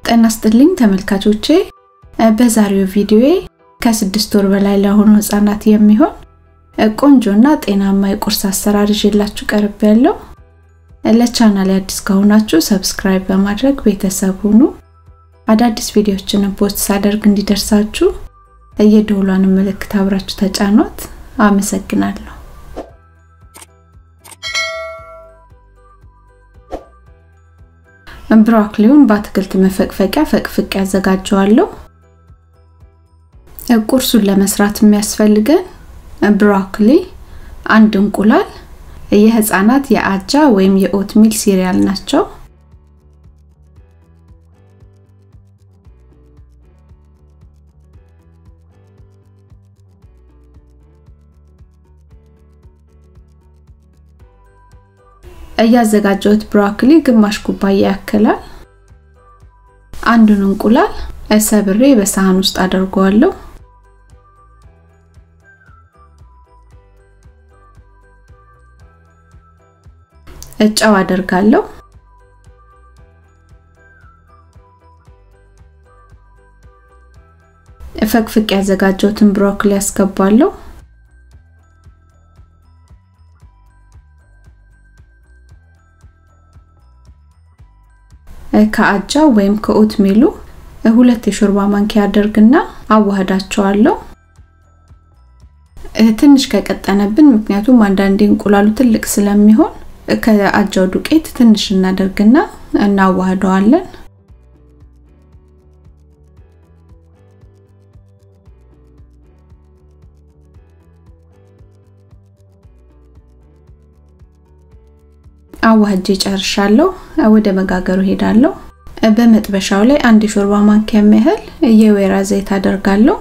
ጤና ይስጥልኝ ተመልካቾቼ፣ በዛሬው ቪዲዮዬ ከስድስት ወር በላይ ለሆኑ ህጻናት የሚሆን ቆንጆና ጤናማ የቁርስ አሰራር ይዤላችሁ ቀርብ ያለው። ለቻናል አዲስ ከሆናችሁ ሰብስክራይብ በማድረግ ቤተሰብ ሁኑ። አዳዲስ ቪዲዮዎችን ፖስት ሳደርግ እንዲደርሳችሁ የደወሏን ምልክት አብራችሁ ተጫኗት። አመሰግናለሁ። ብሮኮሊውን በአትክልት መፈቅፈቂያ ፈቅፍቄ ያዘጋጀዋለሁ። ቁርሱን ለመስራት የሚያስፈልገን ብሮኮሊ፣ አንድ እንቁላል፣ የህፃናት የአጃ ወይም የኦት ሚል ሲሪያል ናቸው። እያዘጋጀሁት ብሮኮሊ ግማሽ ኩባያ ያክላል። አንዱን እንቁላል ሰብሬ በሳህን ውስጥ አደርገዋለሁ። ጨው አደርጋለሁ። ፈቅፍቅ ያዘጋጀሁትን ብሮኮሊ ያስገባለሁ። ከአጃ ወይም ከኦት ሚሉ ሁለት የሾርባ ማንኪያ አደርግና አዋህዳቸዋለሁ። ትንሽ ከቀጠነብን፣ ምክንያቱም አንዳንዴ እንቁላሉ ትልቅ ስለሚሆን ከአጃው ዱቄት ትንሽ እናደርግና እናዋህደዋለን። አዋህጄ ጨርሻለሁ። ወደ መጋገሩ ሄዳለሁ። በመጥበሻው ላይ አንድ የሾርባ ማንኪያ ያህል የወይራ ዘይት አደርጋለሁ።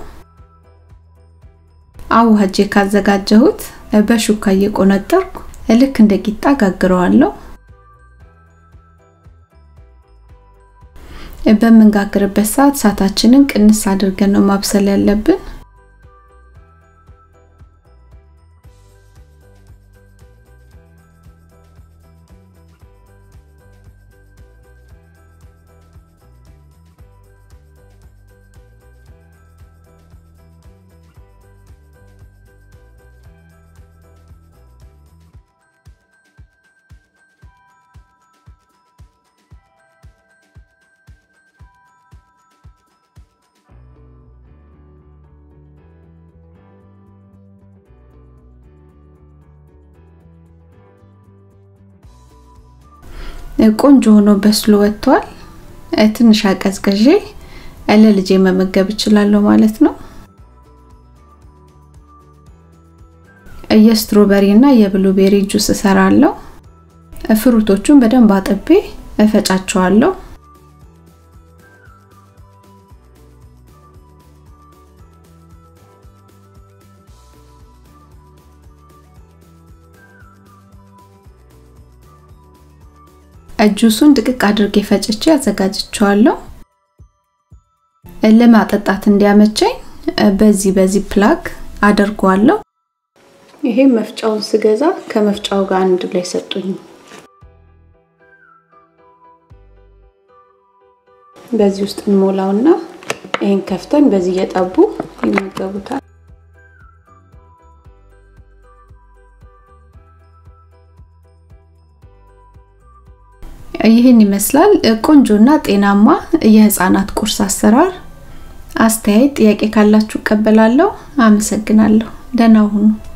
አዋህጄ ካዘጋጀሁት በሹካ እየቆነጠርኩ ልክ እንደ ቂጣ ጋግረዋለሁ። በምንጋግርበት ሰዓት እሳታችንን ቅንስ አድርገን ነው ማብሰል ያለብን። ቆንጆ ሆኖ በስሎ ወጥቷል። ትንሽ አቀዝቅዤ ለልጄ መመገብ እችላለሁ ማለት ነው። የስትሮበሪ እና የብሉቤሪ ጁስ እሰራለሁ። ፍሩቶቹን በደንብ አጥቤ እፈጫቸዋለሁ። ጁሱን ድቅቅ አድርጌ ፈጭቼ አዘጋጅቸዋለሁ። ለማጠጣት እንዲያመቸኝ በዚህ በዚህ ፕላግ አደርገዋለሁ። ይሄ መፍጫውን ስገዛ ከመፍጫው ጋር አንድ ላይ ሰጡኝ። በዚህ ውስጥ እንሞላውና ይሄን ከፍተን በዚህ እየጠቡ ይመገቡታል። ይህን ይመስላል ቆንጆና ጤናማ የህፃናት ቁርስ አሰራር። አስተያየት፣ ጥያቄ ካላችሁ እቀበላለሁ። አመሰግናለሁ። ደህና ሁኑ።